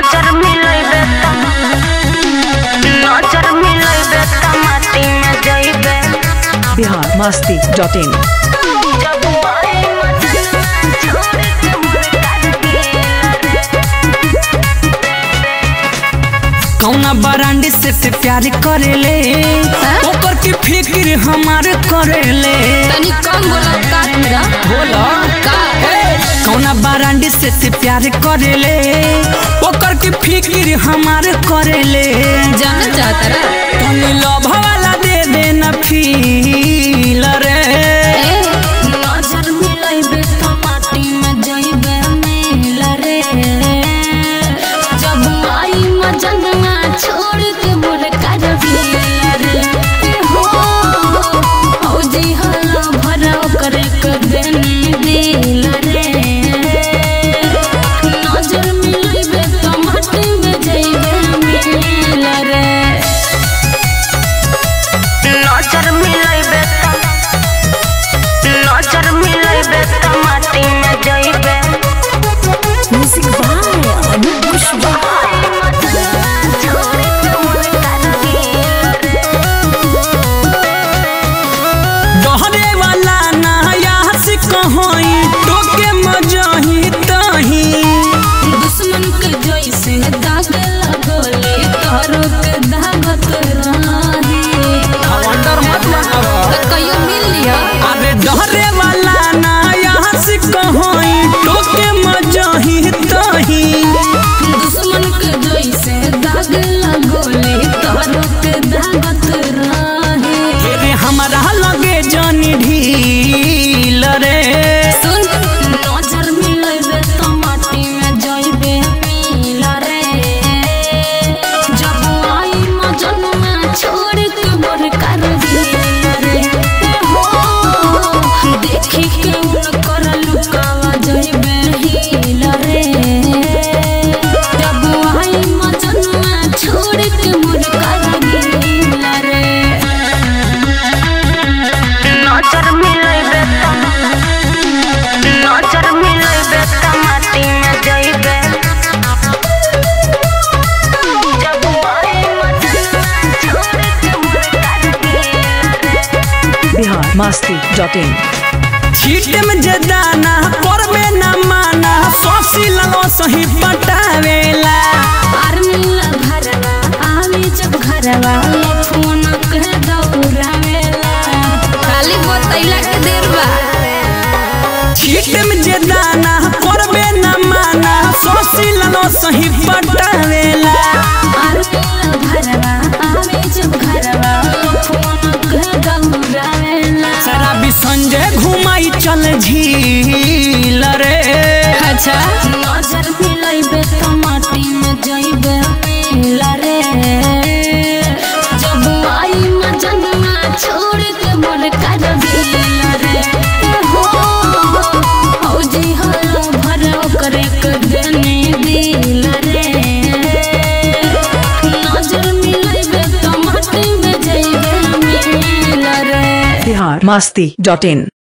नजर मिलैबे त नजर मिलैबे त माटी में जइबे बिहार मस्ती डॉट इन जब आई मजना छोड़ के मुर्गा कौना बरांडी से ते प्यार करेले ओकर की फिक्र हमार करेले तनी कम बोला का मेरा बोला का कौना बरांडी से ते प्यार करेले ओकर की फिक्र हमार करेले जाना चाहता रा तनी लव वाला दे देना फील रे ए नजर मिलैबे त माटी में जइबे मिल रे जब आई मजना छोड़ के मुर्गा रे हो औजी हला भरा करे के देने दिल रे नजर मिलैबे त माटी में जइबे मिल रे नजर मिलैबे त नजर मिलैबे त माटी में जइबे म्यूजिक बाय अनूप कुशवाहा डहरे वाला ना यहाँ से कहोई टोके मजही तही दुश्मन के जैसे दाग लगोले तोरो के दागत रही अंडर मत लगावा तो कहियो मिल लिया अरे डहरे वाला ना यहाँ से कहोई टोके मजही तही दुश्मन के जैसे दाग लगोले तोरो के दागत रही रे हमारा लगे जानी ढील रे सुन नजर मिलैबे त माटी में जइबे मिल रे जब आई मजनुआ छोड़ के मोर कर रे हो देखी के उनकर लुकावा जइबे हिल रे जब आई मजनुआ छोड़ के मोर कर रे नजर मिलैबे त नजर मिलैबे त माटी में जइबे जब आई मजना छोड़ के मुर्गा बिहार मस्ती डॉट इन छीटे में जे दाना करबे ना माना सोसी लगो सही पटावेला आर्मी घरवा आवे जब घरवा फोन के दौड़ावेला खाली बतैला के देर बा छीटे में जे दाना करबे ना माना सोसी लगो सही पटावेला आर्मी घरवा आवे जब घरवा फोन के दौड़ावेला शराबी संजय घुमाई चल झील रे अच्छा नजर मिलैबे त माटी में जइबे मिल रे जब आई मजनुआ छोड़ के मोर कर रे हो औजी हला भरा करे के देने दिल रे नजर मिलैबे त माटी में जइबे मिल रे बिहार मस्ती डॉट इन